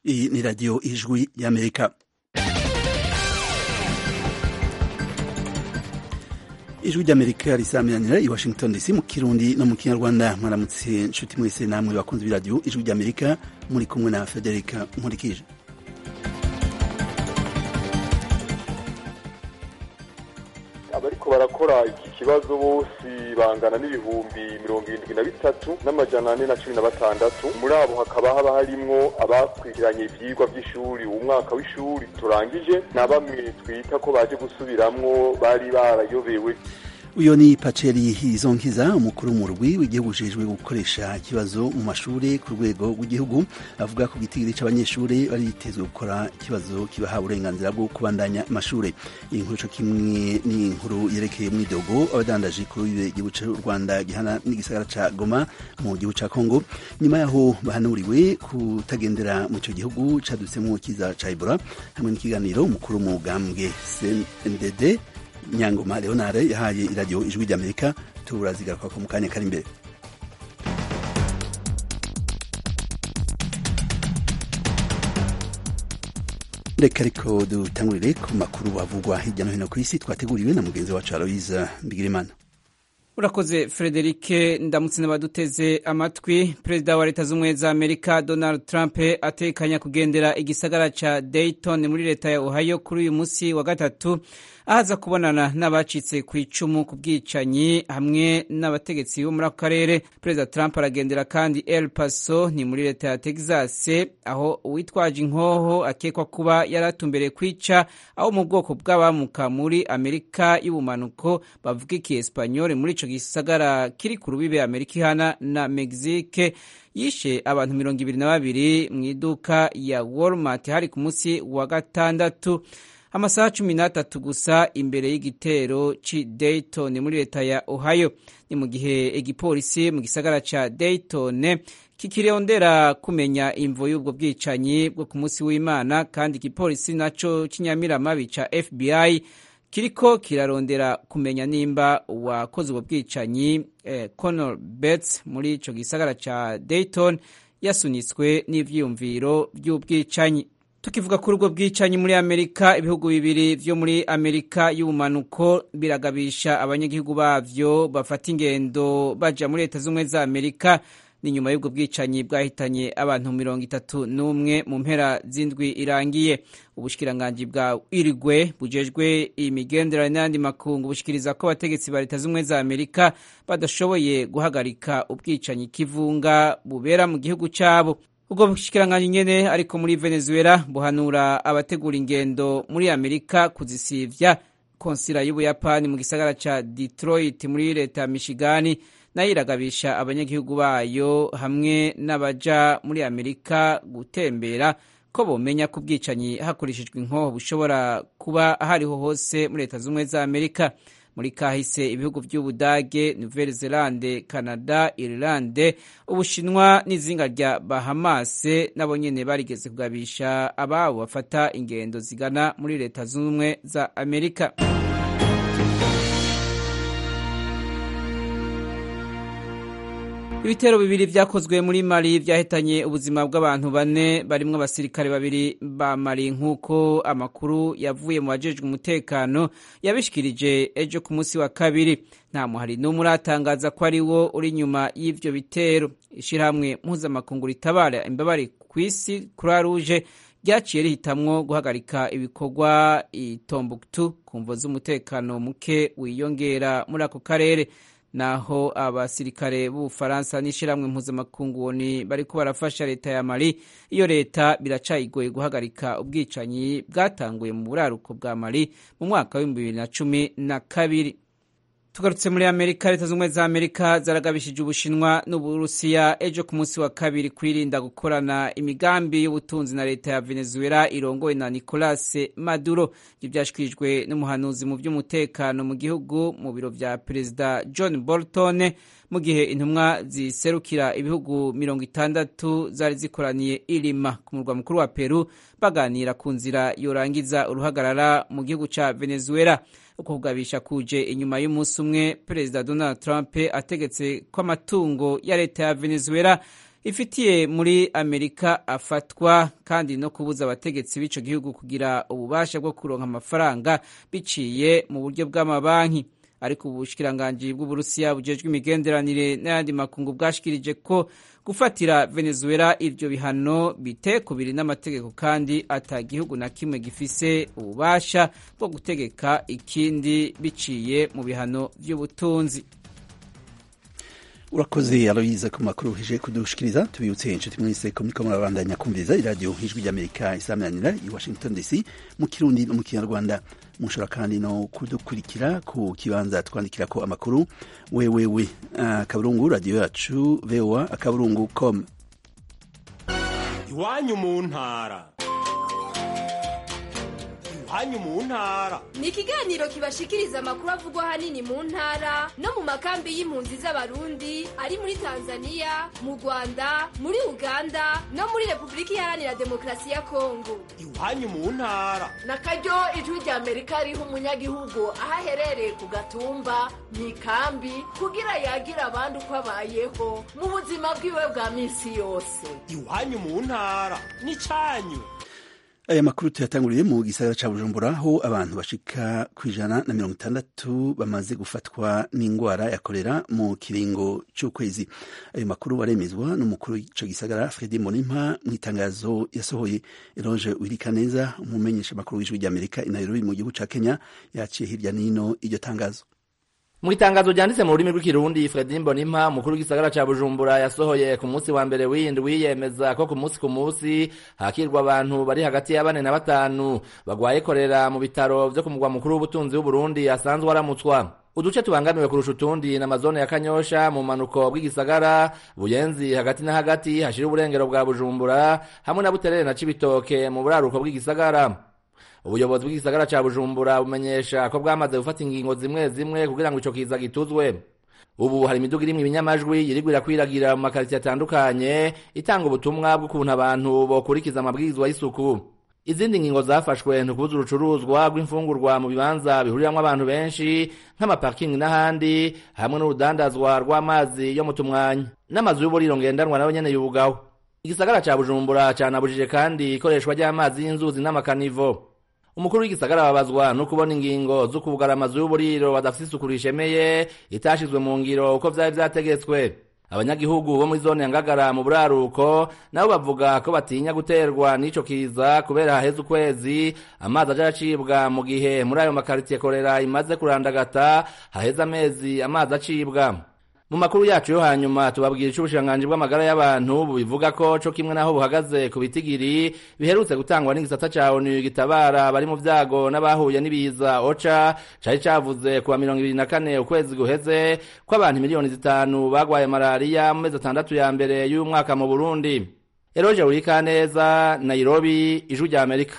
Iyi ni radiyo ijwi y'amerika ijwi ry'amerika risamiranira i washington dc mu kirundi no mu kinyarwanda mwaramutse nshuti mwese namwe bakunze b'iradiyo ijwi ry'amerika muri kumwe na federica nkurikije abariko barakora iki kibazo bose bangana n'ibihumbi mirongo irindwi na bitatu n'amajana ane na cumi na batandatu muri abo hakaba haba harimwo abakurikiranye ivyigwa vy'ishuri umwaka w'ishuri turangije na bamwe twita ko baje gusubiramwo bari barayobewe uyo ni paceri izonkiza umukuru w'umurwi w'igihugu ujejwe gukoresha ikibazo mu mashuri ku rwego rw'igihugu avuga ko gitigiri c'abanyeshuri bari bitezwe gukora ikibazo kibaha uburenganzira bwo kubandanya amashuri iyi nkuru co kimwe ni inkuru yerekeye mwidogo abadandaji kuri igihugu c'u rwanda gihana n'igisagara ca goma mu gihugu ca kongo nyuma yaho bahanuriwe kutagendera mu ico gihugu cadutsemwo kiza ca ebola hamwe n'ikiganiro umukuru w'umugambwe cndd nyangoma leonare yahaye iradiyo ijwi ry'amerika turazigaruka ko mu kanya kari imbere reka ariko dutangurire ku makuru avugwa hirya no hino ku isi twateguriwe na mugenzi wacu aloyiza mbigirimana urakoze frederike ndamutse n'abaduteze amatwi perezida wa leta z'ubumwe za amerika donald trump atekanya kugendera igisagara ca dayton muri leta ya ohio kuri uyu munsi wa gatatu ahaza kubonana n'abacitse ku icumu ku bwicanyi hamwe n'abategetsi bo muri ako karere perezida trump aragendera kandi el paso ni muri leta ya texas aho uwitwaje inkoho akekwa kuba yari atumbereye kwica aho mu bwoko bw'abamuka muri amerika y'ubumanuko bavuga iki espanyol muri ico gisagara kiri ku rubibe amerika ihana na mexique yishe abantu mirongo ibiri na babiri mu iduka ya walmart hari ku munsi wa gatandatu amasaha cumi n'atatu gusa imbere y'igitero ci dayton muri leta ya ohio ni mu gihe igipolisi mu gisagara ca dayton kikirondera kumenya imvo y'ubwo bwicanyi bwo ku munsi w'imana kandi igipolisi naco c'inyamiramabi ca fbi kiriko kirarondera kumenya nimba uwakoze ubwo bwicanyi eh, conor bets muri ico gisagara ca dayton yasunitswe n'ivyiyumviro vy'ubwicanyi tukivuga kuri ubwo bwicanyi muri amerika ibihugu bibiri vyo muri amerika y'ubumanuko biragabisha abanyagihugu bavyo bafata ingendo baja muri leta z'ubumwe za amerika ni nyuma y'ubwo bwicanyi bwahitanye abantu mirongo itatu n'umwe mu mpera z'indwi irangiye ubushikiranganji bwa irigwe bujejwe imigenderanire n'ayandi makungu bushikiriza ko abategetsi ba leta z'ubumwe za amerika badashoboye guhagarika ubwicanyi kivunga bubera mu gihugu cabo ubwo bushikiranganji nyene ariko muri venezuela buhanura abategura ingendo muri amerika kuzisivya konsila y'ubuyapani mu gisagara ca detroit muri leta ya michigani nayo iragabisha abanyagihugu bayo hamwe n'abaja muri amerika gutembera ko bomenya ko ubwicanyi hakoreshejwe inkoho bushobora kuba ahariho hose muri leta z'ubumwe za amerika muri kahise ibihugu vy'ubudage nouvelle zelande canada irlande ubushinwa n'izinga rya bahamase nabo nyene barigeze kugabisha ababo bafata ingendo zigana muri leta z'ubumwe za amerika ibitero bibiri vyakozwe muri mali vyahitanye ubuzima bw'abantu bane barimwo abasirikare babiri ba mali nk'uko amakuru yavuye mu bajejwe umutekano yabishikirije ejo ku munsi wa kabiri nta muhari n'umwe uratangaza ko ari wo uri inyuma y'ivyo bitero ishirahamwe mpuzamakungu ritabara imbabare kw'isi croix rouge ryaciye rihitamwo guhagarika ibikorwa i Tombuktu ku mvo z'umutekano muke wiyongera muri ako karere naho abasirikare b'ubufaransa n'ishyirahamwe mpuzamakungu woni bariko barafasha leta ya mali iyo leta biracayigoye guhagarika ubwicanyi bwatanguye mu buraruko bwa mali mu mwaka w'ibihumbi bibiri na cumi na kabiri tugarutse muri amerika leta z'ubumwe za amerika zaragabishije ubushinwa n'uburusiya ejo ku munsi wa kabiri kwirinda gukorana imigambi y'ubutunzi na leta ya venezuela irongowe na nicolas maduro ibyo byashyikirijwe n'umuhanuzi mu by'umutekano mu gihugu mu biro vya perezida john bolton mu gihe intumwa ziserukira ibihugu mirongo itandatu zari zikoraniye irima ku murwa mukuru wa peru baganira ku nzira yorangiza uruhagarara mu gihugu ca venezuela uko kugabisha kuje inyuma y'umunsi umwe perezida donald trump ategetse ko amatungo ya leta ya venezuela ifitiye muri amerika afatwa kandi no kubuza abategetsi b'ico gihugu kugira ububasha bwo kuronka amafaranga biciye mu buryo bw'amabanki ariko ubushikiranganji bw'uburusiya bujejwe imigenderanire n'ayandi makungu bwashikirije ko gufatira venezuela ivyo bihano bitekubiri n'amategeko kandi ata gihugu na kimwe gifise ububasha bwo gutegeka ikindi biciye mu bihano vy'ubutunzi urakoze aloyiza ku makuru uhije kudushikiriza tubibutse inshuti mwese ko muriko murabandanya kumviriza iradiyo ijwi ry'amerika isaminanira i washington dc mu kirundi no mu kinyarwanda mushobora kandi no kudukurikira ku kibanza twandikira ko amakuru wewewe akaburungu radiyo yacu voa akaburungu com iwanyu mu ntara iwanyu mu ntara ni ikiganiro kibashikiriza amakuru avugwa ahanini mu ntara no mu makambi y'impunzi z'abarundi ari muri tanzania mu rwanda muri uganda no muri repubulika iharanira demokarasi ya kongo iwanyu mu ntara na karyo ijwi rya amerika riha umunyagihugu aho aherereye ku gatumba mu ikambi kugira yagira abandi uko abayeho mu buzima bwiwe bwa minsi yose iwanyu mu ntara ni cyanyu aya makuru tuyatanguriye mu gisagara ca bujumbura aho abantu bashika ku ijana na mirongo itandatu bamaze gufatwa n'ingwara ya kolera mu kiringo c'ukwezi ayo makuru aremezwa n'umukuru w'ico gisagara fredi monimpa mu itangazo yasohoye eroge wirikaneza umumenyesha makuru w'ijwi ry'amerika i nairobi mu gihugu ca kenya yaciye hirya n'ino iryo tangazo mu itangazo ryanditse mu rurimi rw'ikirundi fredi mbonimpa umukuru w'igisagara ca bujumbura yasohoye ku munsi wa mbere w'indwi yemeza ko ku munsi ku munsi hakirwa abantu bari hagati ya bane na batanu bagwaye korera mu bitaro vyo ku mugwa mukuru w'ubutunzi w'uburundi asanzwe aramutswa uduce tubangamiwe kurusha utundi na mazone ya kanyosha mu manuko bw'igisagara buyenzi hagati na hagati hashira uburengero bwa bujumbura hamwe na buterere na cibitoke mu buraruko bw'igisagara ubuyobozi bw'igisagara ca bujumbura bumenyesha ko bwamaze gufata ingingo zimwe zimwe kugira ngo ico kiza gituzwe ubu hari imiduga irimwo ibinyamajwi yirigwa irakwiragira mu makaritsiye atandukanye itanga ubutumwa bw'ukuntu abantu bokurikiza amabwirizwa y'isuku izindi ngingo zafashwe ntukubuza urucuruzwa rw'imfungurwa mu bibanza bihuriramwo abantu benshi nk'amaparking n'ahandi hamwe n'urudandazwa rw'amazi yo mu tumwanya n'amazu y'uburiro ngendanwa nayo nyene yugaho igisagara ca bujumbura canabujije kandi ikoreshwa ry'amazi y'inzuzi n'amakanivo umukuru w'igisagara babazwa no kubona ingingo zo kugara amazu y'uburiro badafite isuku rishemeye itashizwe mu ngiro uko vyari vyategetswe abanyagihugu bo muri zone ya ngagara mu buraruko nabo bavuga ko batinya guterwa n'ico kiza kubera haheze ukwezi amazi aja acibwa mu gihe muri ayo makaritiye korera imaze kurandagata haheze amezi amazi acibwa mu makuru yacu yo hanyuma tubabwira ico ubushikiranganji bw'amagara y'abantu bubivuga ko co kimwe naho buhagaze ku bitigiri biherutse gutangwa n'igisata ca onu gitabara bari mu vyago n'abahuye n'ibiza oca cari cavuze kuwa mirongo ibiri na kane ukwezi guheze ko abantu miliyoni zitanu bagwaye malariya mu mezi atandatu ya mbere y'umwaka mu burundi eroje wurikaneza nairobi ijwi rya amerika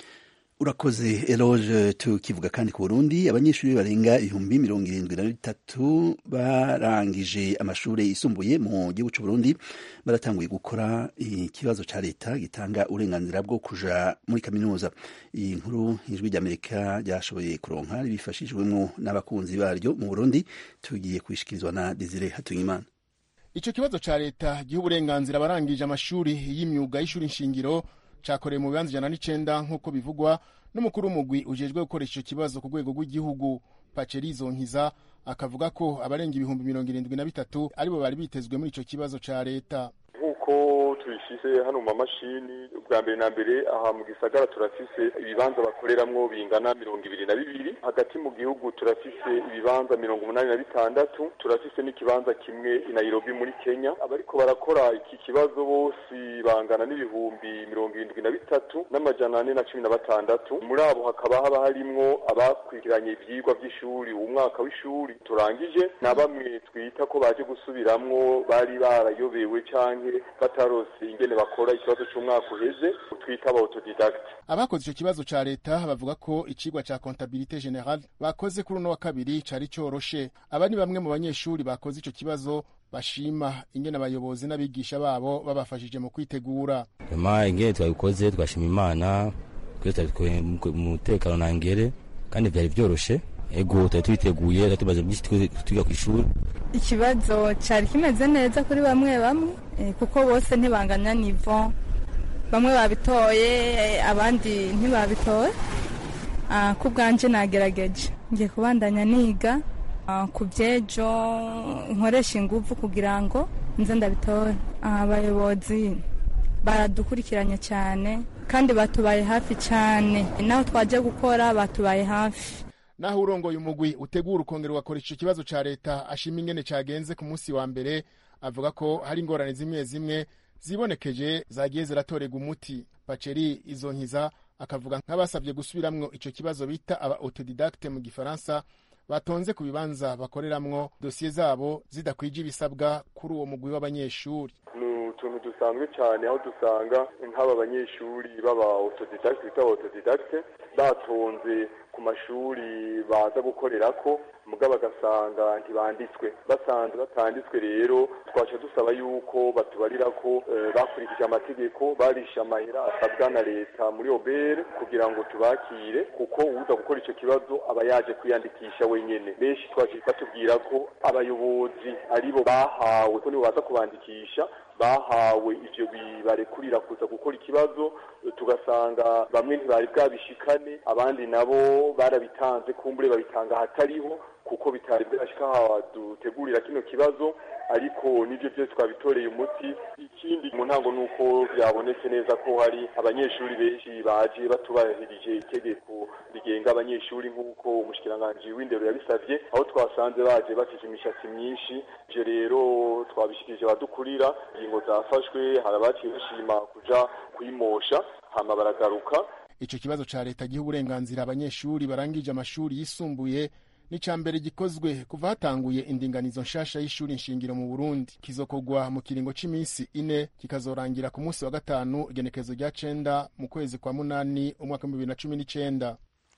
urakoze eloge tukivuga kandi ku burundi abanyeshuri barenga ibihumbi mirongo irindwi na bitatu barangije amashuri yisumbuye mu gihugu c'uburundi baratanguye gukora ikibazo ca leta gitanga uburenganzira bwo kuja muri kaminuza iyi nkuru ijwi ry'amerika ryashoboye kuronka ribifashijwemwo n'abakunzi baryo mu burundi tugiye kwishikirizwa na desire hatungimana ico kibazo ca leta giha uburenganzira abarangije amashuri y'imyuga y'ishuri nshingiro cakorewe mu bibanza ijana n'icenda nk'uko bivugwa n'umukuru w'umugwi ujejwe gukoresha ico kibazo ku rwego rw'igihugu pacerizo nkiza akavuga ko abarenga ibihumbi mirongo irindwi na bitatu aribo bari bitezwe muri ico kibazo ca leta nk'uko tubishyize hano mu mamashini bwa mbere na mbere aha mu gisagara turafise ibibanza bakoreramwo bingana mirongo ibiri na bibiri hagati mu gihugu turafise ibibanza mirongo umunani na bitandatu turafise n'ikibanza kimwe i Nairobi muri Kenya abariko barakora iki kibazo bose bangana n'ibihumbi mirongo irindwi na bitatu n'amajana ane na cumi na batandatu muri abo hakaba haba harimwo abakurikiranye ivyigwa vy'ishuri umwaka w'ishuri turangije na bamwe twita ko baje gusubiramwo bari barayobewe canke batarose ingene bakora ikibazo c'umwaka uheze twita aba autodidact abakoze ico kibazo ca leta bavuga ko icigwa ca comptabilité générale bakoze kuri uno wa kabiri cari coroshe aba ni bamwe mu banyeshuri bakoze ico kibazo bashima ingene abayobozi n'abigisha babo babafashije mu kwitegura ema ingene twabikoze twashima imana twese twari mu mutekano nangere kandi vyari vyoroshe ego tutari tubiteguye tutari tumaze byinshi twiga ku ishuri ikibazo cyari kimeze neza kuri bamwe bamwe kuko bose ntibanganya nivo bamwe babitoye abandi ntibabitoye ku bwanjye nagerageje ngiye kubandanya niga ku byejo nkoresha ingufu kugira ngo nze ndabitore abayobozi baradukurikiranye cyane kandi batubaye hafi cyane naho twajya gukora batubaye hafi naho urongoye umugwi utegura ukongera ugakora icyo kibazo cya leta ashima ingene cyagenze ku munsi wa mbere avuga ko hari ingorane zimwe zimwe zibonekeje zagiye ziratorerwa umuti paceri izo nkiza akavuga nk'abasabye gusubiramwo icyo kibazo bita aba autodidacte mu gifaransa batonze ku bibanza bakoreramwo dosiye zabo zidakwije ibisabwa kuri uwo mugwi w'abanyeshuri ni utuntu dusanzwe cyane aho dusanga nk'aba banyeshuri baba autodidacte bita autodidacte batonze ku mashuri baza gukorera ko mugabo bagasanga ntibanditswe basanze batanditswe rero twaca dusaba yuko batubarira ko bakurikije amategeko barishe amahera asabwa na leta muri obere kugira ngo tubakire kuko uza gukora icyo kibazo aba yaje kwiyandikisha wenyine benshi twaciye batubwira ko abayobozi aribo bahawe ko nibo baza kubandikisha bahawe ivyo bibarekurira kuza gukora ikibazo tugasanga bamwe ntibari bwabishikane abandi nabo barabitanze kumbure babitanga ahatariho kuko bitari bwashika hawa dutegurira kino kibazo ariko nivyo byose twabitoreye umuti ikindi mu ntango nuko byabonetse neza ko hari abanyeshuri benshi baje batubahirije itegeko rigenga abanyeshuri nk'uko umushikiranganji w'indero yabisavye aho twasanze baje bafite imishatsi myinshi ivyo rero twabishikirije abadukurira ingingo zafashwe hari abaciye bashima kuja kuyimosha hama baragaruka ico kibazo ca leta giha uburenganzira abanyeshuri barangije amashuri yisumbuye ni ca mbere gikozwe kuva hatanguye indinganizo nshasha y'ishuri nshingiro mu burundi kizokorwa mu kiringo c'iminsi ine kikazorangira ku munsi wa gatanu igenekerezo rya cenda mu kwezi kwa munani umwaka w'ibihumbi bibiri na cumi n'icenda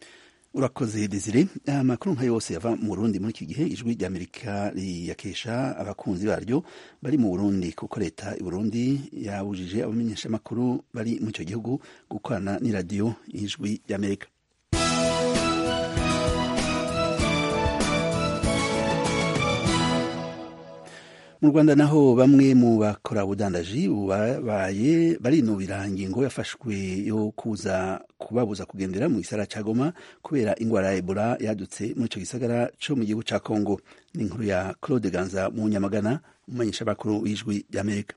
urakoze desire amakuru nka yose yava mu burundi muri iki gihe ijwi ry'amerika riyakesha abakunzi baryo bari mu burundi kuko leta i burundi yabujije abamenyeshamakuru bari muri icyo gihugu gukorana n'iradiyo y'ijwi ry'amerika mu rwanda naho bamwe mu bakora ubudandaji babaye barinubira ingingo yafashwe yo kuza kubabuza kugendera mu gisagara ca goma kubera ingwara ya ebola yadutse muri ico gisagara co mu gihugu ca congo ni inkuru ya claude ganza mu nyamagana umumenyesha bakuru w'ijwi ry'amerika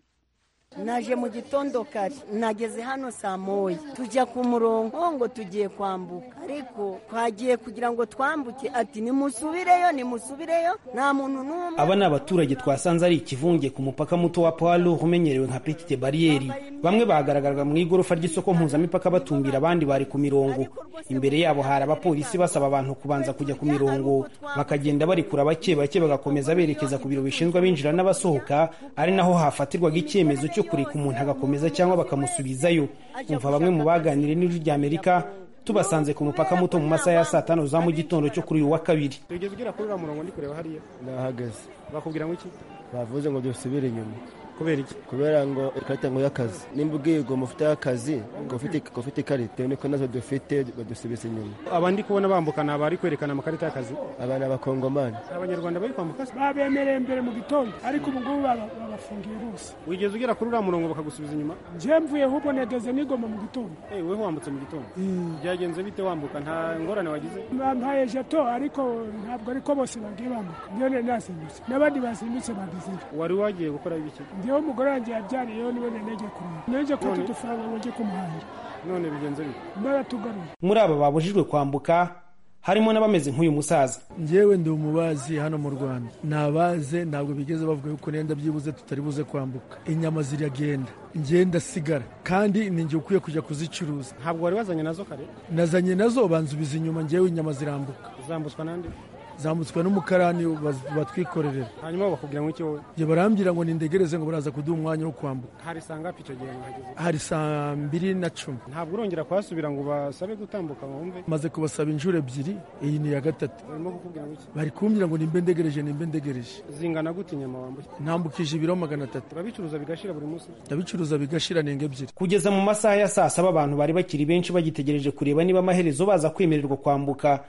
naje mu gitondo kare nageze hano saa moya tujya ku murongo ngo tugiye kwambuka ariko twagiye kugira ngo twambuke ati nimusubireyo nimusubireyo nta muntu n'umwe aba ni abaturage twasanze ari ikivunge ku mupaka muto wa palo umenyerewe nka petite bariyeri bamwe bagaragaraga mu igorofa ry'isoko mpuzamipaka batumbira abandi bari ku mirongo imbere yabo hari abapolisi basaba abantu kubanza kujya ku mirongo bakagenda barikura bake bake bagakomeza berekeza ku biro bishinzwe abinjira n'abasohoka ari naho hafatirwaga icyemezo cyo kureka umuntu agakomeza cyangwa bakamusubizayo umva bamwe mu baganiriye n'ijwi ry'amerika tubasanze ku mupaka muto mu masaha ya saa tanu za mu gitondo cyo kuri uyu wa kabiri tugeze ugera kuri uriya murongo ndi kureba hariya nahagaze bakubwira ngo iki bavuze ngo dusubire inyuma kubera iki kubera ngo ikarita ngo y'akazi nimba ubwiye ngo mufite akazi ngo ufite ikarita niko nazo dufite badusubiza inyuma aba ndi kubona bambukana abari kwerekana amakarita y'akazi aba ni abakongomani abanyarwanda bari kwambuka babemereye mbere mu gitondo ariko ubu ngubu babafungiye bose wigeze ugera kuri uriya murongo bakagusubiza inyuma njye mvuye ahubwo negeze nigoma mu gitondo weho wambutse mu gitondo byagenze bite wambuka nta ngorane wagize bampaye jeto ariko ntabwo ariko bose bagiye bambuka njyewe nasimbutse n'abandi basimbutse bagezeyo wari wagiye gukora ibiki njyewe umugore wanjye yabyariyeho niwe nenege kureba nenege kuko udufaranga ngo njye kumuhahira none bigenze bite baratugaruye muri aba babujijwe kwambuka harimo n'abameze nk'uyu musaza njyewe ndi umubazi hano mu rwanda nabaze ntabwo bigeze bavuga yuko nenda byibuze tutari buze kwambuka inyama ziragenda ngenda sigara kandi ni njye ukwiye kujya kuzicuruza ntabwo wari wazanye nazo kare nazanye nazo banzubiza inyuma njyewe inyama zirambuka zambutswa n'andi zambutswe n'umukarani batwikorerera hanyuma bakubwira ngo iki wowe njye barambwira ngo nindegereze ngo baraza kuduha umwanya wo kwambuka hari saa ngapi icyo gihe mwahageze hari saa mbiri na cumi ntabwo urongera kuhasubira ngo basabe gutambuka ngo wumve maze kubasaba inshuro ebyiri iyi ni iya gatatu barimo kukubwira ngo iki bari kumbwira ngo nimbe ndegereje nimbe ndegereje zingana gute inyama wambuye ntambukije ibiro magana atatu urabicuruza bigashira buri munsi ndabicuruza bigashira nenga ebyiri kugeza mu masaha ya saa saba abantu bari bakiri benshi bagitegereje kureba niba amaherezo baza kwemererwa kwambuka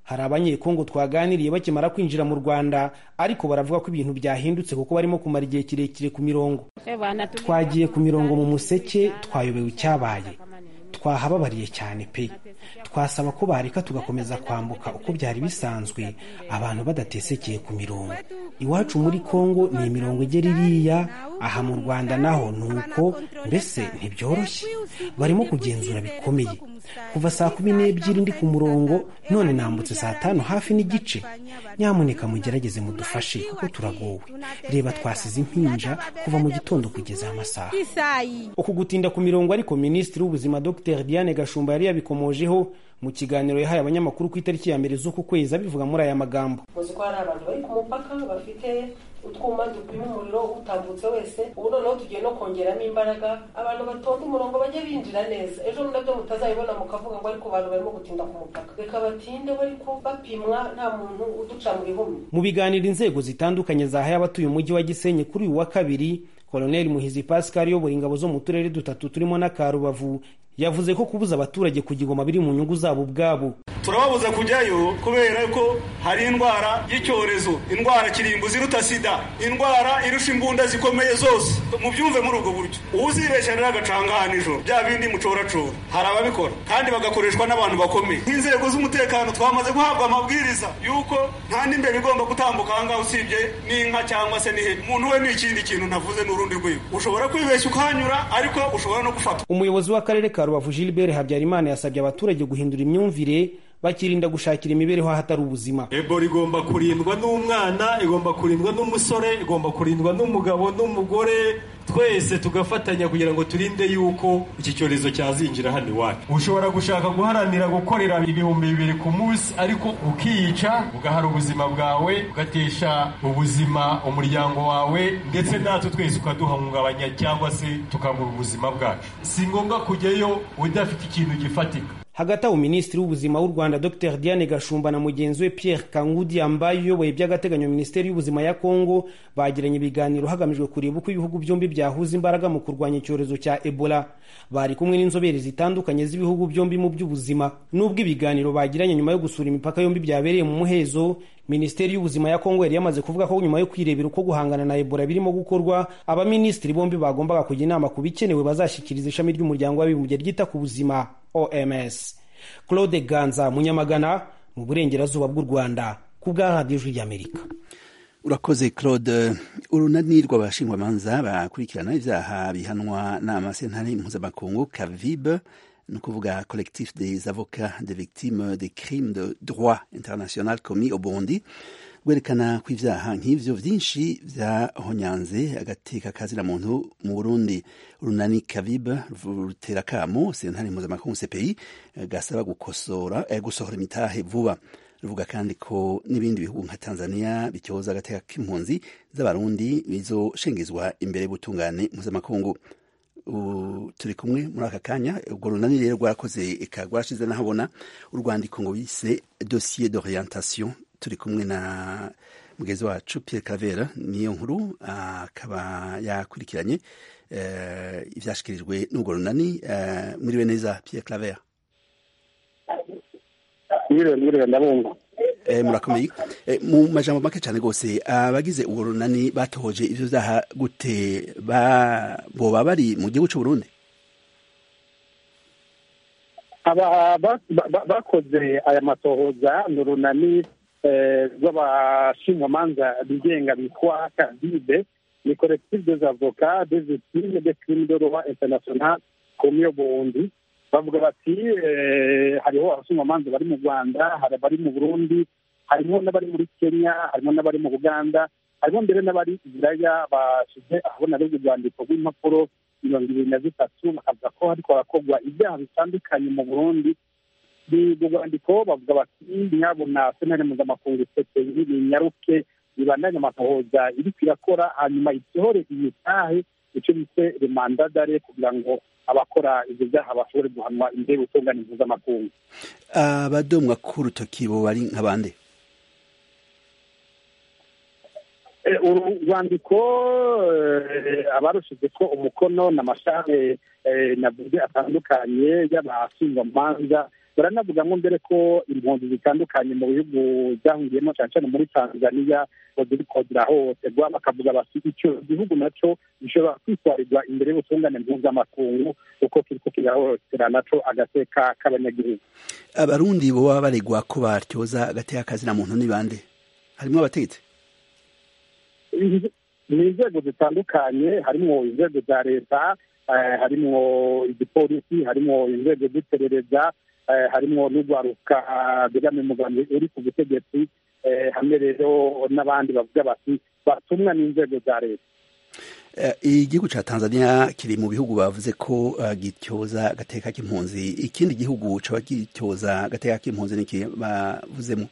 hari abanyekongo twaganiriye bakimara kwinjira mu rwanda ariko baravuga ko ibintu byahindutse kuko barimo kumara igihe kirekire ku mirongo twagiye ku mirongo mu museke twayobewe icyabaye twahababariye cyane pe twasaba ko bareka tugakomeza kwambuka uko byari bisanzwe abantu badatesekeye ku mirongo iwacu muri kongo ni imirongo igera iriya aha mu rwanda naho ni uko mbese ntibyoroshye barimo kugenzura bikomeye kuva saa kumi n'ebyiri ndi ku murongo none nambutse saa tanu hafi n'igice nyamuneka mugerageze mudufashe kuko turagowe reba twasize impinja kuva mu gitondo kugeza amasaha uku gutinda ku mirongo ariko minisitiri w'ubuzima dr diane gashumba yari yabikomojeho mu kiganiro yahaye abanyamakuru ku itariki ya mbere z'uku kwezi abivuga muri aya magambo muzi ko hari abantu bari ku mupaka bafite utwuma dupima umuriro utambutse wese ubu noneho tugiye no kongeramo imbaraga abantu batonda umurongo bajye binjira neza ejo nabyo mutazabibona mukavuga ngo ariko abantu barimo gutinda ku mupaka reka batinde bariko bapimwa nta muntu uduca mu bihumbi mu biganiro inzego zitandukanye zahaye abatuye umujyi wa gisenyi kuri uyu wa kabiri koloneli muhizi pascal uyobora ingabo zo mu turere dutatu turimo n'aka rubavu yavuze ko kubuza abaturage kugigoma biri mu nyungu zabo ubwabo turababuza kujyayo kubera ko hari indwara y'icyorezo indwara kirimbuzi iruta sida indwara irusha imbunda zikomeye zose mubyumve muri ubwo buryo uzibeshya rero agacanga nijoro bya bindi mucoracora hari ababikora kandi bagakoreshwa n'abantu bakomeye nk'inzego z'umutekano twamaze guhabwa amabwiriza y'uko nta n'imbere igomba gutambuka ahangaha usibye n'inka cyangwa se n'ihene umuntu we ni ikindi kintu navuze n'urundi rwego ushobora kwibeshya ukahanyura ariko ushobora no gufatwa umuyobozi w'akarere ka rubavu gilbert habyarimana yasabye abaturage guhindura imyumvire bakirinda gushakira imibereho ahatari ubuzima ebola igomba kurindwa n'umwana igomba kurindwa n'umusore igomba kurindwa n'umugabo n'umugore twese tugafatanya kugira ngo turinde yuko iki cyorezo cyazinjira hano iwacu ushobora gushaka guharanira gukorera ibihumbi bibiri ku munsi ariko ukiyica ugahara ubuzima bwawe ugatesha ubuzima umuryango wawe ndetse natwe twese ukaduhungabanya cyangwa se tukabura ubuzima bwacu si ngombwa kujyayo udafite ikintu gifatika hagati aho minisitiri w'ubuzima w'u rwanda dr diane gashumba na mugenzi we pierre kangudi ambaye uyoboye by'agateganyo minisiteri y'ubuzima ya kongo bagiranye ibiganiro hagamijwe kureba uko ibihugu byombi byahuza imbaraga mu kurwanya icyorezo cya ebola bari kumwe n'inzobere zitandukanye z'ibihugu byombi mu by'ubuzima n'ubwo ibiganiro bagiranye nyuma yo gusura imipaka yombi byabereye mu muhezo minisiteri y'ubuzima ya kongo yari yamaze kuvuga ko nyuma yo kwirebera uko guhangana na ebola birimo gukorwa abaminisitiri bombi bagombaga kujya inama ku bikenewe bazashyikiriza ishami ry'umuryango w'abibumbye ryita ku buzima oms claude ganza munyamagana mu burengerazuba bw'u rwanda ku bwa radiyo ijwi ry'amerika urakoze claude urunani rw'abashingwamanza bakurikirana ibyaha bihanwa n'amasentare mpuzamakungu kavibe ni ukuvuga collectif des avocats des victimes des crimes de droit international commis au burundi rwerekana ko ibyaha nk'ivyo vyinshi vyahonyanze agateka kazira muntu mu burundi urunani kavibe rutera kamo sentare mpuzamakungu cpi gasaba gukosora eh, gusohora imitahe vuba ruvuga kandi ko n'ibindi bihugu nka tanzania bityoza agateka k'impunzi z'abarundi bizoshengezwa imbere y'ubutungane mpuzamakungu turi kumwe muri aka kanya urwo runani rero rwarakoze eka rwarashize n'ahabona urwandiko ngo bise dossier d'orientation turi kumwe na mugenzi wacu Pierre Cavera niyo nkuru akaba yakurikiranye ibyashyikirijwe n'urwo runani mwiriwe neza Pierre Cavera mwiriwe mwiriwe ndabumva murakomeye mu majambo make cyane rwose abagize urwo runani batohoje ibyo byaha gute boba bari mu gihugu cy'u Burundi bakoze aya matohoza ni urunani rw'abashinjwamanza bigenga bitwa kavibe ni collectif des avocats des victimes des crimes de droit international commis au Burundi bavuga bati hariho abashinjwamanza bari mu rwanda hari abari mu burundi harimo n'abari muri kenya harimo n'abari mu buganda harimo mbere n'abari ibiraya bashyize ahabona ari urwandiko rw'impapuro mirongo ibiri na zitatu bakavuga ko hariko harakorwa ibyaha bitandukanye mu burundi urwo rwandiko bavuga bati nyabona sentare mpuzamakungu cpi ninyaruke ibandanye amatohoza iriko irakora hanyuma isohore imitahe icyo bise remandadare kugira ngo abakora ibyo byaha bashobore guhanwa imbere y'ubutungane mpuzamakungu abadomwa k'urutoki bo bari nk'abande uru rwandiko abarushize ko umukono n'amashare navuze atandukanye y'abashinjwamanza baranavuga ngo mbere ko impunzi zitandukanye mu bihugu byahungiyemo cyane cyane muri tanzania ngo ziriko zirahohoterwa bakavuga bati icyo gihugu nacyo gishobora kwitwarirwa imbere y'ubutungane mpuzamakungu kuko kiriko kirahohotera naco agateka k'abanyagihugu abarundi boba baregwa ko batyoza agateka kazina muntu ni bande harimo abategetsi ni inzego zitandukanye harimo inzego za leta harimo igipolisi harimo inzego z'iperereza harimo n'urwaruka begamiye umugambi uri ku butegetsi hamwe rero n'abandi bavuga bati batumwa n'inzego za leta igihugu cya tanzania kiri mu bihugu bavuze ko gityoza agateka k'impunzi ikindi gihugu caba gityoza agateka k'impunzi niki bavuzemo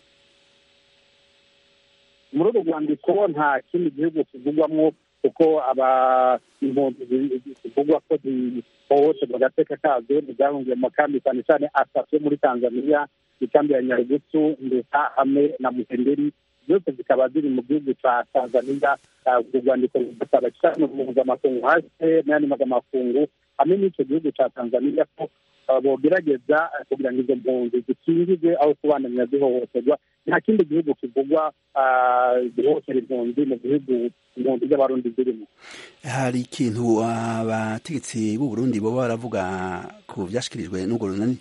muri uru rwandiko nta kindi gihugu kivugwamo kuko aba impunzi zivugwa ko zihohoterwa agateka kazo ntibyahungiye mu makambi cyane cyane atatu yo muri tanzania ikambi ya nyarugusu ndetse hamwe na muhemberi zose zikaba ziri mu gihugu cya tanzania urwo rwandiko rudasaba cyane mpuzamakungu hasi n'ayandi mpuzamakungu hamwe n'icyo gihugu cya tanzania ko bogerageza kugira ngo izo mpunzi zikingirwe aho kubandanya zihohoterwa nta kindi gihugu kivugwa gihohotera impunzi mu bihugu impunzi z'abarundi zirimo hari ikintu abategetsi b'u Burundi boba baravuga ku byashyikirijwe n'urwo runani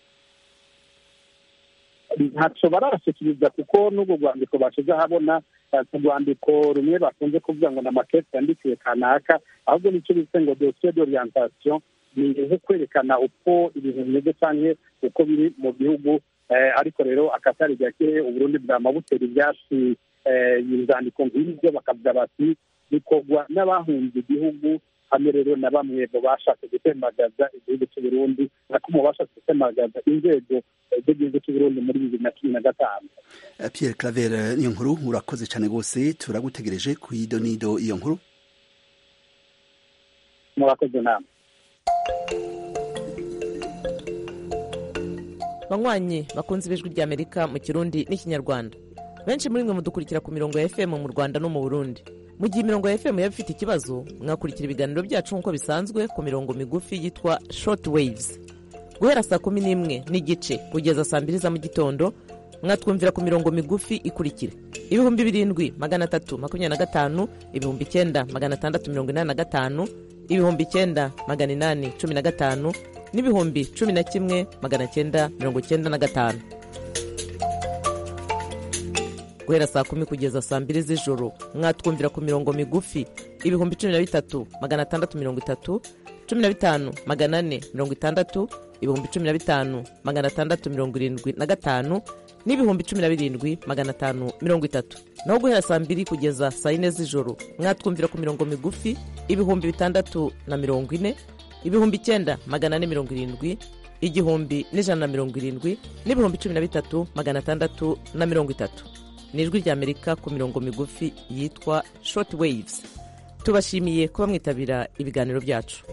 ntacyo barashikiriza kuko n'urwo rwandiko bashize ahabona ku rwandiko rumwe bakunze kuvuga ngo ni amakesi yandikiwe kanaka ahubwo nicyo bise ngo dosiye d'orientation ni nko kwerekana uko ibintu bimeze cyangwa uko biri mu gihugu ariko rero akatari gake uburundi bwamabutera ibyatsi inzandiko nk'ibyo bakavuga bati bikorwa n'abahunze igihugu hamwe rero na bamwe mu bashatse gutembagaza igihugu cy'uburundi nako mu bashatse gutembagaza inzego z'igihugu cy'uburundi muri bibiri na cumi na gatanu pierre claver iyo nkuru urakoze cyane rwose turagutegereje ku ido n'ido iyo nkuru murakoze nama banywanyi bakunze ibijwi ry'amerika mu kirundi n'ikinyarwanda benshi muri mwe mudukurikira ku mirongo ya fm mu rwanda no mu burundi mu gihe imirongo ya fm yaba ifite ikibazo mwakurikira ibiganiro byacu nk'uko bisanzwe ku mirongo migufi yitwa short waves guhera saa kumi n'imwe n'igice kugeza saa mbiri za mu gitondo mwatwumvira ku mirongo migufi ikurikira ibihumbi birindwi magana atatu makumyabiri na gatanu ibihumbi icyenda magana atandatu mirongo inani na gatanu ibihumbi icyenda magana inani cumi na gatanu n'ibihumbi cumi na kimwe magana cyenda mirongo cyenda na gatanu guhera saa kumi kugeza saa mbiri z'ijoro mwatwumvira ku mirongo migufi ibihumbi cumi na bitatu magana atandatu mirongo itatu cumi na bitanu magana ane mirongo itandatu ibihumbi cumi na bitanu magana atandatu mirongo irindwi na gatanu n'ibihumbi cumi na birindwi magana atanu mirongo itatu naho guhera saa mbiri kugeza saa yine z'ijoro mwatwumvira ku mirongo migufi ibihumbi bitandatu na mirongo ine ibihumbi icyenda magana ane mirongo irindwi igihumbi n'ijana na mirongo irindwi n'ibihumbi cumi na bitatu magana atandatu na mirongo itatu ni ijwi ry'amerika ku mirongo migufi yitwa short waves tubashimiye kuba mwitabira ibiganiro byacu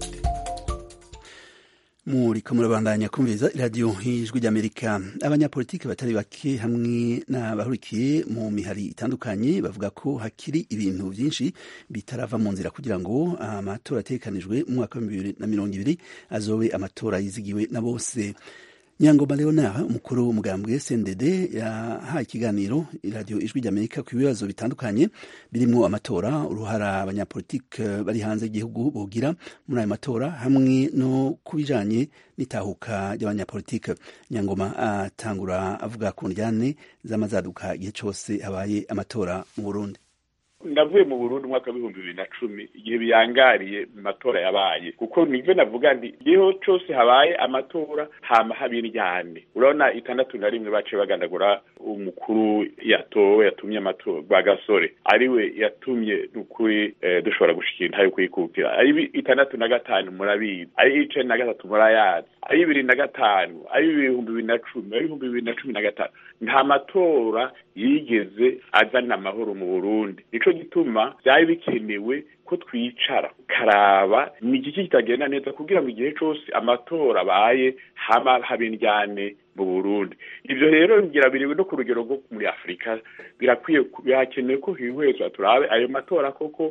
muriko murabandanya kumviriza iradiyo y'ijwi ry'amerika abanyapolitiki batari bake hamwe n'abahurikiye mu mihari itandukanye bavuga ko hakiri ibintu byinshi bitarava mu nzira kugira ngo amatora atekanijwe mu mwaka wa bibiri na mirongo ibiri azobe amatora yizigiwe na bose nyangoma leonard umukuru w'umugambwe cndd yahaye ikiganiro iradiyo ijwi ry'amerika ku bibazo bitandukanye birimo amatora uruhara abanyapolitiki bari hanze y'igihugu bogira muri ayo matora hamwe no ku bijanye n'itahuka ry'abanyapolitiki nyangoma atangura avuga ku njyane z'amazaduka igihe cyose habaye amatora mu burundi navuye mu burundi umwaka w'ibihumbi bibiri na cumi igihe biyangariye mu matora yabaye kuko nibyo navuga nti igihe cyose habaye amatora hama haba indyane urabona itandatu na rimwe baciye bagandagura umukuru yatowe yatumye amatora rwa gasore ariwe yatumye n'ukuri dushobora gushikira intayo kuyikukira ari itandatu na gatanu murabizi ari icenda na gatatu murayazi ari bibiri na gatanu ari ibihumbi bibiri na cumi ari ibihumbi bibiri na cumi na gatanu nta matora yigeze azana amahoro mu burundi nico gituma byari bikenewe ko twicara karaba ni igiki kitagenda neza kugira ngo igihe cyose amatora abaye haba haba indyane mu burundi ibyo rero ngira biriwe no ku rugero rwo muri afurika birakwiye birakenewe ko hihwezwa turabe ayo matora koko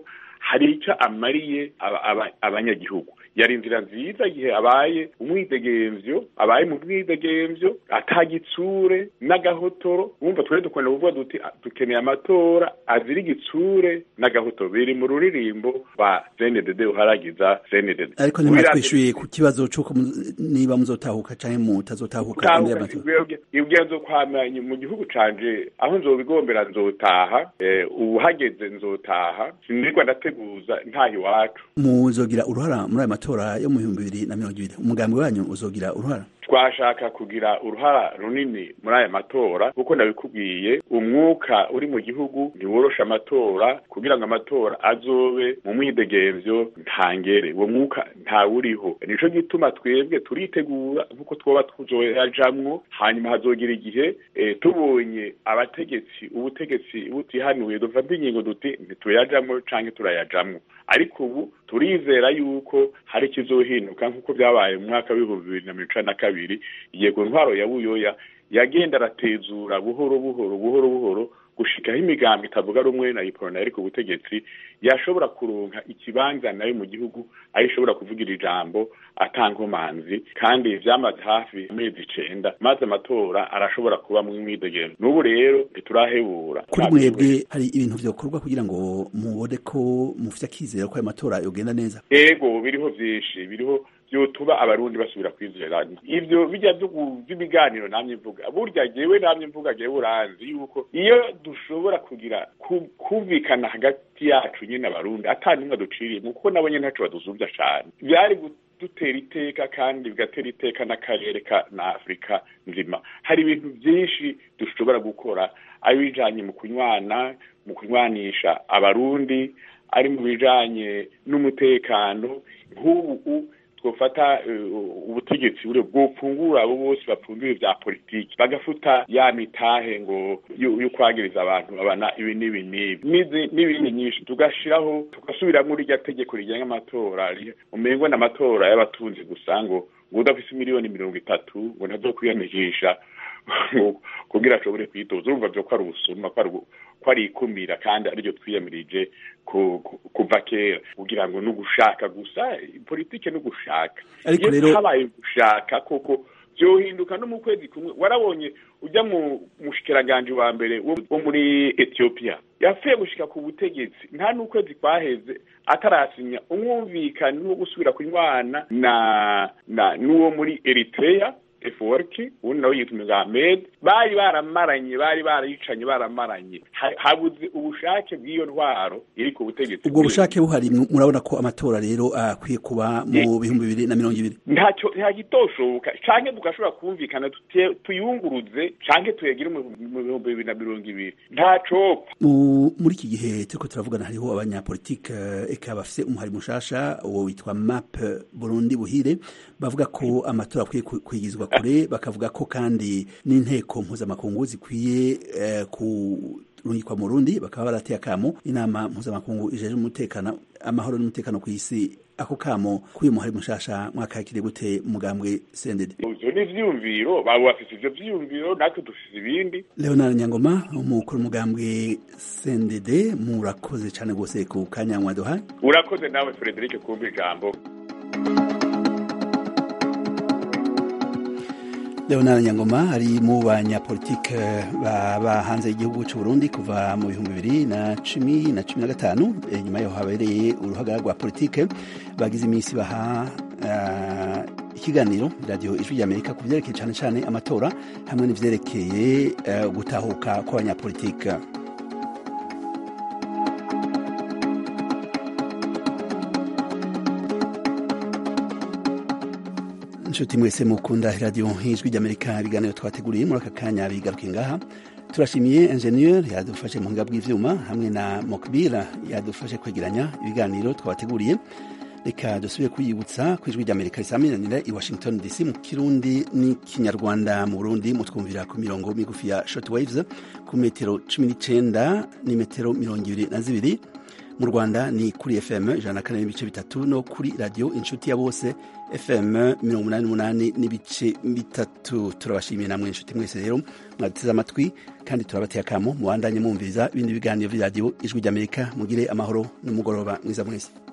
hari icyo amariye aba- aba- abanyagihugu yari inzira nziza igihe abaye umwidegemvyo abaye mu bwidegemvyo atagitsure n'agahotoro wumva twari dukunda kuvuga duti "Ah, dukeneye amatora azira igitsure n'agahotoro biri mu ruririmbo ba cndd uharagiza cndd ariko ntimwatwishyuye ku kibazo cy'uko mu- niba muzotahuka cyangwa mutazotahuka imbere y'amatora ubwenzo kwamanye mu gihugu canje aho nzobigombera nzotaha eh, ubu hageze nzotaha sinirwa ndateguza ntaha iwacu muzogira uruhara muri ayo matora yo mu bihumbi bibiri na mirongo ibiri umugambi wanyu uzogira uruhara twashaka kugira uruhara runini muri aya matora kuko ndabikubwiye umwuka uri mu gihugu ntiworosha amatora kugira ngo amatora azobe mu mwidegemvyo ntangere uwo mwuka ntawuriho nico gituma twebwe turitegura nk'uko twoba tuzoyajamwo hanyuma hazogira igihe eh, tubonye abategetsi ubutegetsi butihanuye dufata ingingo duti ntituyajamwo canke turayajamwo ariko ubu turizera yuko hari ikizohinduka nk'uko byabaye mu mwaka w'ibihumbi bibiri na mirongo icenda na kabiri yego ntwaro ya buyoya yagenda aratezura buhoro buhoro buhoro buhoro gushikaho imigambi itavuga rumwe na iporona yari ku butegetsi yashobora kuronka ikibanza nayo mu gihugu aho ishobora kuvugira ijambo atankomanzi kandi vyamaze hafi amezi icenda maze amatora arashobora kuba mu mwidegemvyo n'ubu rero ntiturahebura kuri mwebwe hari ibintu vyokorwa kugira ngo mubone ko mufite akizera ko ayo matora yogenda neza ego biriho vyinshi biriho vyotuba abarundi basubira kwizerana ivyo bijya vyo- vy'ibiganiro namye mvuga burya jewe namye mvuga jewe uranzi yuko iyo dushobora kugira ku- kumvikana hagati yacu nyene abarundi ata nimwe duciriyemo kuko nabo nyene ntaco badusuvya cane vyari dutera iteka kandi bigatera iteka n'akarere ka na afurika nzima hari ibintu byinshi dushobora gukora ari bijanye mu kunywana mu kunywanisha abarundi ari mu bijanye n'umutekano nk'ubu twofata uh, ubutegetsi bure bwopfungura abo bose bapfunduye vya politiki bagafuta ya mitahe ngo yo yo kwagiriza abantu abana ibi n'ibi n'ibi N'izi- n'ibindi nyinshi tugashiraho tugasubiramo rirya tegeko rigenga amatora ri- umengo n'amatora y'abatunzi gusa ngo ngo udafise miliyoni mirongo itatu ngo ntazokwiyandikisha ngo kugira ashobore kwitoza urumva vyo ko ari ubusuma ko ari ubu- ko ari ikumira kandi ariryo twiyamirije ku- ku- kuva kera kugira ngo n'ugushaka gusa politike n'ugushaka Ariko iyo rero- habaye gushaka koko vyohinduka no mu kwezi kumwe warabonye ujya mu mushikiranganje wa mbere wo wo muri Ethiopia yapfuye gushika ku butegetsi nta n'ukwezi kwaheze atarasinya umwumvikano wo gusubira kunywana na na n'uwo muri Eritrea eforki ubundi nawe yitwa Ahmed bari baramaranye bari barayicanye baramaranye Ha- habuze ubushake bw'iyo ntwaro iri ku butegetsi ubwo bushake buhari mu- murabona ko amatora rero akwiye kuba mu bihumbi bibiri na mirongo ibiri ntacyo ntagitoshoboka canke tugashobora kumvikana tutie- tuyunguruze canke tuyagire mu mu bihumbi bibiri na mirongo ibiri ntacopfa Mu- muri iki gihe turiko turavugana hariho abanyapolitike eh, eka bafise umuhari mushasha uwo witwa map burundi buhire bavuga ko amatora akwiye ku- kwigizwa kure bakavuga ko kandi n'inteko mpuzamakungu zikwiye eh, kurungikwa mu rundi bakaba barateye akamo inama mpuzamakungu ijeje umutekano amahoro n'umutekano ku isi ako kamo k'uyu muhari mushasha mwakakire gute mugambwe sendede ivyo ni ivyiyumviro baba bafise ivyo vyiyumviro natwe dufise ibindi leonard nyangoma umukuru umugambwe sendede murakoze cyane rwose ku kanya mwaduhaye urakoze nawe Frederic kumva ijambo leonard nyangoma ari mu banyapolitike baba hanze y'igihugu cy'u burundi kuva mu bihumbi bibiri na cumi na cumi na gatanu Eh, nyuma yaho habereye uruhaga rwa politike bagize iminsi baha eh, ikiganiro radiyo ijwi ry'amerika ku byerekeye cyane cyane amatora hamwe n'ivyerekeye eh, gutahuka kw'abanyapolitike inshuti mwese mukunda radiyo ijwi ry'amerika ibiganiro twateguriye muri aka kanya bigaruke ngaha turashimiye enjeniyeri yadufashe mu buhinga bw'ivyuma hamwe na mokbira yadufashe kwegeranya ibiganiro twabateguriye reka dusubire kwiyibutsa ku ijwi ry'amerika risaminanira i washington dc mu kirundi n'ikinyarwanda mu burundi mutwumvira ku mirongo migufi ya short waves ku metero cumi n'icenda n'imetero mirongo ibiri na zibiri mu rwanda ni kuri fm ijana na kane n'ibice bitatu no kuri radiyo inshuti ya bose fm mirongo umunani n'umunani n'ibice bitatu turabashimiye namwe inshuti mwese rero mwaduteze amatwi kandi turabateye akamo mubandanye mwumviriza ibindi biganiro vy'iradiyo ijwi ry'amerika mugire amahoro n'umugoroba mwiza mwese